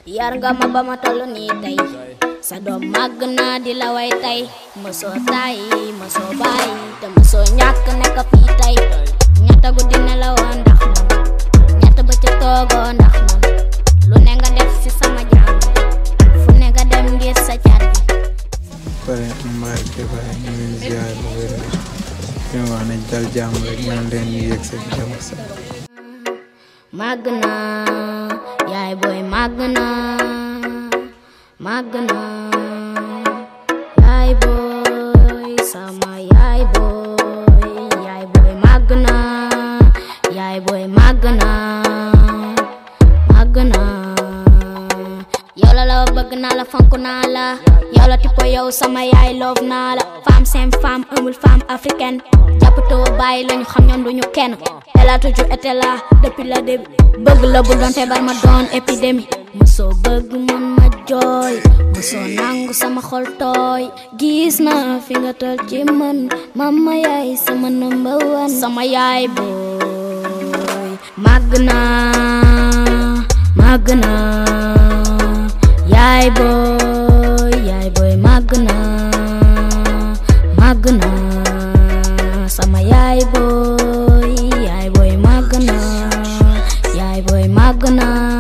yar nga ma ba ma toll nii tey sa doom màgg naa di la way tey mosoo tay mosoo bàyyi te mosoo ñàkk nekk fii tey ñetta guddi nelawoo ndax man ñetta bëccëg toogoo ndax man lu ne nga def ci sama jàmm fu ne nga dem ngir sa car bi pare mbaay te pare ñu ngi ziar bu wér ñu wax ne dal jàmm rek ñaan leen ñu yegg seen jàmm sax màgg naa yaay booy màgg naa màgg naa yaay booy sama yaay booy yaay booy màgg naa yaay booy màgg naa màgg naa yow la la bëgg naa la fonk naa la yow la tipo yow sama yaay love naa la femme sem femme amul femme africaine jàppatoo bàyyi lañu xam ñoom duñu kenn elle a toujours été là depuis le début bëgg la bu doon feebar ma doon épidémie mosoo bëgg man ma jooy mosoo nangu sama xol tooy gis naa fi nga tol ci man mama yaay sama number one sama yaay booy màgg naa màgg naa yaay booy yaay booy màgg naa màgg naa sama yaay booy yaay booy màgg naa yaay booy màgg naa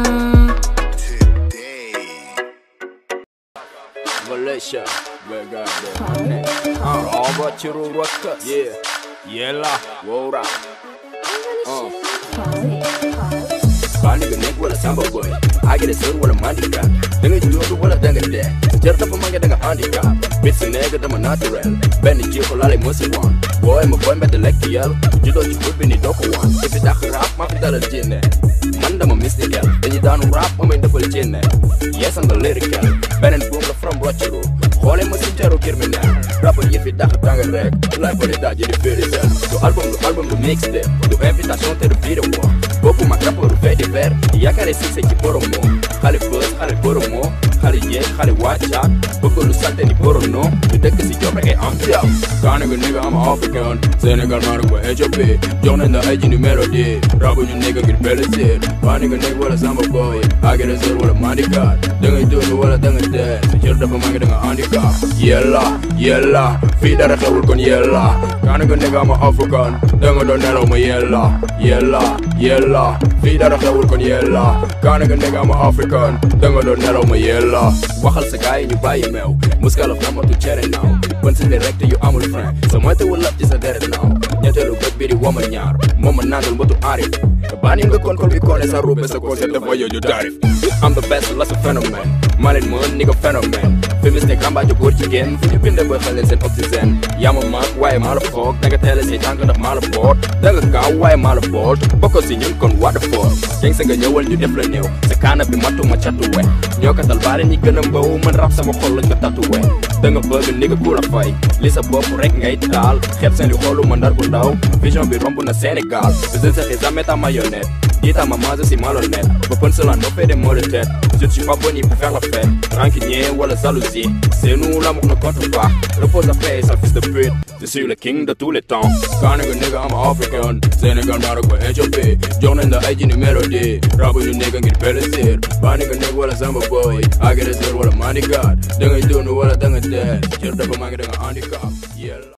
Malaysia, Megane. Uh, all but you ruckus. Yeah, yella, wora. Uh. Ba nigga nigga wala samba boy. I get a son wala mandika. Danga jiyo wala danga de. Jarta pa manga danga handicap. Bits nigga dama natural. Ben ji ko lale musi wan. Boy mo boy mbete lek yel. Judo ci bubbi ni doko wan. If it dakh rap ma fi dalal jinne. Man dama mystical. Dañu daanu rap ma may defal jinne. Yes I'm the lyrical. Benen boom la from Rochero. Xoole ma si teru criminel. Rappeur yi fi dakh tanga rek. Lay ko di daje di féritel. Du album du album du mixtape. Du invitation te du vidéo. Bokku ma rappeur fait divers. Yaakaare succès ci borom moo. Xale buzz xale borom moo. Xale yeeg xale wàccaat. Bëgg lu salte ni borom noo. Du dëkk si job rek ay am fiaw. Kaa nigga nigga am African. Sénégal maa ngi ko Éthiopie. Jox nañ la ay jini mélodie. Rabu ñu nigga ngir plaisir. Waa nigga nigga wala samba boy. Agresseur wala mandikat. Dangay dóor wala danga dee. Sa cër dafa manqué danga handicap. Yella yella. Fii dara xewul kon yella. Kaa nigga nigga am African. Danga doon nelaw ma yella. Yella yella. Fii dara xewul kon yella. Kaa nigga nigga am African. Danga doon nelaw ma yella. Waxal sa gaay ñu bàyyi meew. Muskalaf amatu cere naaw. Ban si direct yu amul frein. Sa moyte wala ci sa deret naaw. ñetteelu bët bi di wama ñaar. Moom ma nandal mbatu arif. Bani nga kon kon bi koone sa rube sa concept dafa yoju tarif. I'm the best la sa phénomène. Malin mën ni nga phénomène. Féministe kambaajo góor jigéen fu ñu binde booy xale seen oxygène. yaa ma mag waaye maa la foog danga teel a say tànk ndax maa la boot. danga gaaw waaye maa la boot. bokkoo si ñun kon what the fuck. Geng sa nga ñëwal ñu def la néew. sa kaana bi matu ma catuwe. ñoo ko tal baale ñi gën a mbaw man rap sama xol lañ ko tatuwe. danga bëgg ni nga ku la fay. li sa bopp rek ngay taal. xeeb seen li xoolu ma ndar bu ndaw. vision bi romb na Sénégal. je sais jamais ta marionnette. Dis ta maman, je suis malhonnête. Open cela nous fait des mots de tête. Je ne suis pas boni pour faire la fête. Rancunier ou la jalousie. C'est nous l'amour ne compte pas. Repose à paix, sale fils de pute. Je suis le king de tous les temps. Quand nigga nigga, I'm African. Sénégal, Maroc, Éthiopie. Journée de Haïti, une mélodie. Rabu, you nigga, ngir plaisir. Ba nigga nigga, wala samba boy. Agresseur, wala manigat. Dangay dunu, wala dangay dead. Jër dafa mangi danga handicap. Yeah.